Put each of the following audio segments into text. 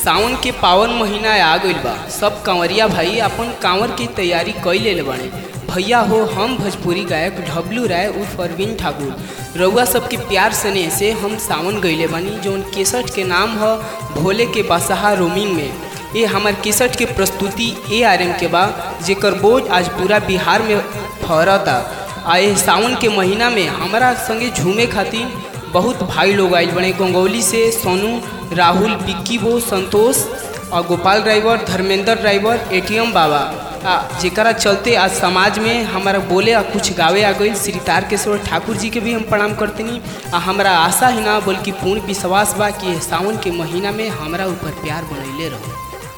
सावन के पावन महीना आ गइल बा सब कंवरिया भाई अपन कांवर की तैयारी कई ले बाड़े भैया हो हम भोजपुरी गायक ढबलू राय उर्फ अरविंद ठाकुर रउआ सबके प्यार स्नेह से हम सावन गईले बानी जौन केसट के नाम ह भोले के बासहा रोमिंग में ये हमार केसट के प्रस्तुति ए आर एम के बा जेकर बोझ आज पूरा बिहार में फहरता आ ये सावन के महीना में हमारा संगे झूमे खातिर बहुत भाई लोग आइल बने गंगौली से सोनू राहुल बिक्की वो संतोष और Gopal driver Dharmendra driver ATM बाबा आ जेकरा चलते आज समाज में हमारा बोले आ कुछ गावे आ गई श्री तारकेश्वर ठाकुर जी के भी हम प्रणाम करतनी आ हमारा आशा ही ना बल्कि पूर्ण विश्वास बा कि सावन के महीना में हमारा ऊपर प्यार बनैले रहो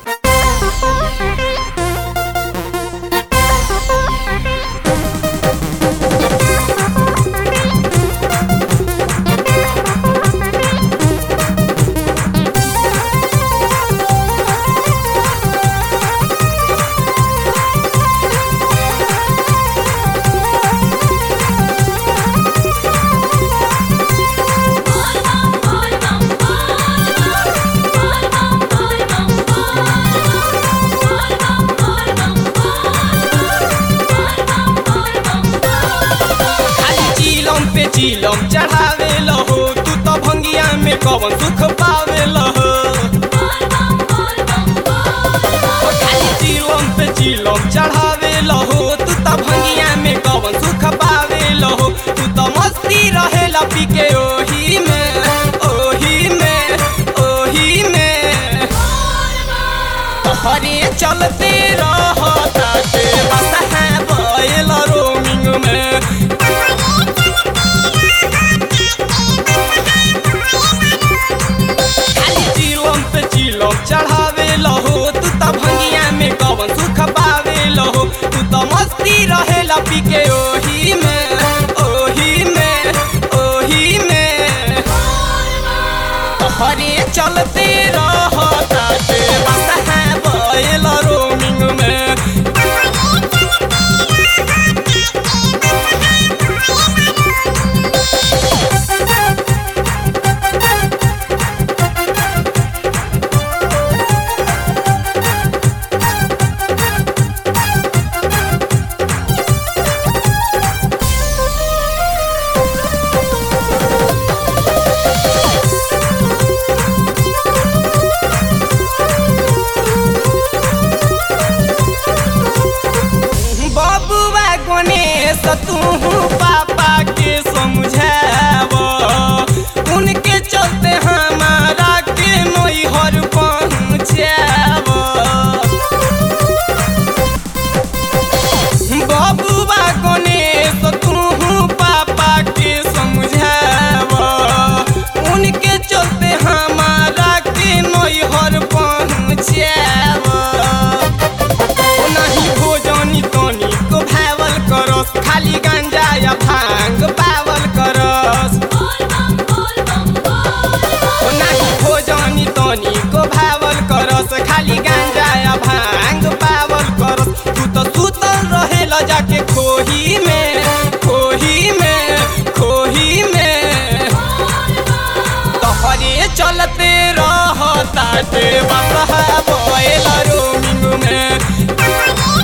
खाली चिलम पे चिलम चढ़ावे लहो तू तो भंगिया में कवन सुख पावे लहो ओ खाली चिलम पे चिलम चढ़ावे लहो तू तो भंगिया में कवन सुख पावे लहो तू तो मस्ती रहे पी के ओही में ओही में ओही में हरे चलते रहता के बस है बैल रोमिंग में खाली चिलम पे चिलम चढ़ावे लहो तू तो भंगिया में कवन सुख पावे लहो तू तो मस्ती रहे पी के ओही में ओही में ओही में हरे चलते रहता के बस है बैल रोमिंग में बबुआ गणेश तू पापा के समझाव उनके चलते हमारा के नैहर पहुँचाव बबुआ गणेश तू पापा के समझाव उनके चलते हमारा के नैहर पहुँचाव ओ नहीं भोजनी तनी को भावल करस खाली गांजा या भांग पावल करस ओ नहीं भोजनी तनी को भावल करस खाली गांजा या भांग पावल करस तू तो सुतल रहे ल जाके खोही में खोही में खोही में तोहरे चलते रहता ते बसहा बोल रोमिंग में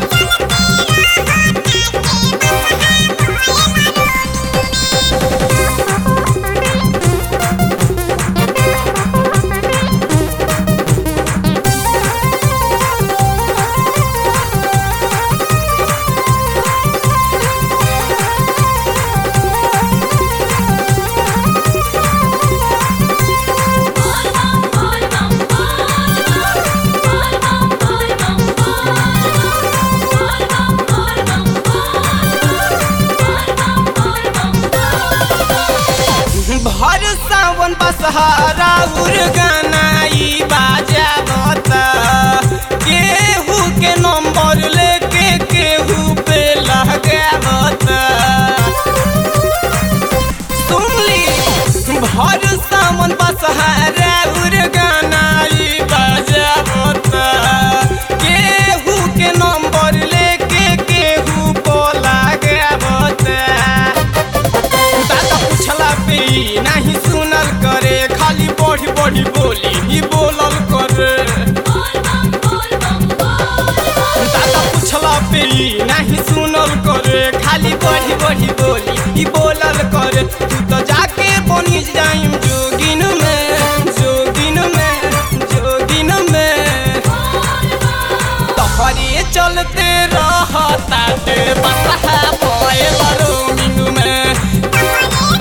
भर सावन बसहारा उर गानाई बाजावता केहू के नंबर लेके केहू पे लगावता सुनली भर सावन बसहारा उर गानाई बाजावता केहू के नंबर लेके केहू पे लगावता दादा पूछला पे ई नाही सुनल करे खाली बढ़ी बढ़ी बोली ही दादा पूछला पे ई नहीं सुनल करे खाली बढ़ी बढ़ी बोली ई बोलल करे तू तो जाके बनी जाइम जोगिन में जोगिन में जोगिन में तोहरे चलते रहता ते बसहा बोए रोमिंग में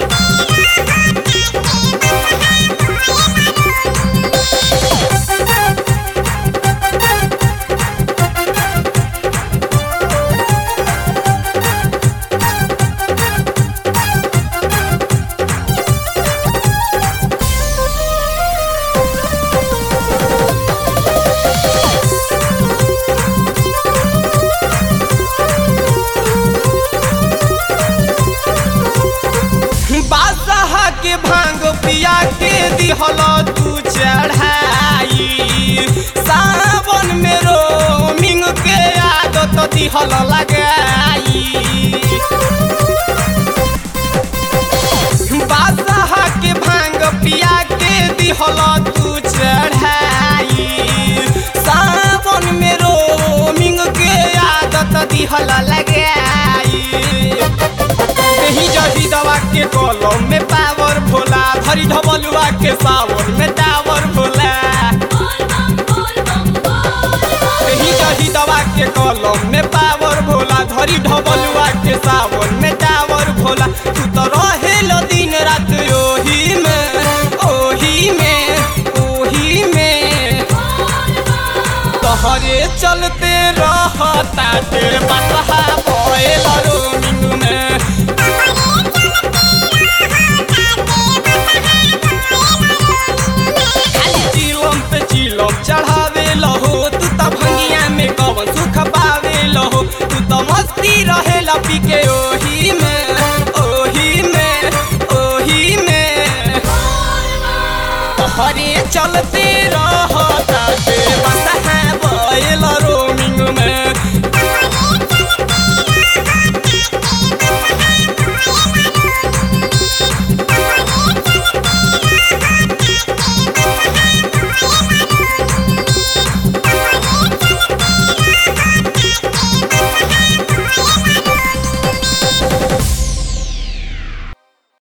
बादशाह के भांग पिया के दिहल तू चढ़ाई सावन में रोमिंग के आदत दिहल लगाई बादशाह के भांग पिया के दिहल तू चढ़ाई सावन में रोमिंग के आदत दिहल लगाई नहीं जही दवा के कलम में पावर भोला धरी ढबलुआ के सावन में टावर भोला नहीं जही दवा के कलम में पावर भोला धरी ढबलुआ के सावन में टावर भोला तू तो रहेल दिन रात ओही में ओही में ओही में तोहरे चलते रहता ते बसहा बोएल रोमिंग में खाली चिलम पे चिलम चढ़ावे लहो तू त भंगिया में कवन सुख पावे लहो तू त मस्ती रहे पी के ओही में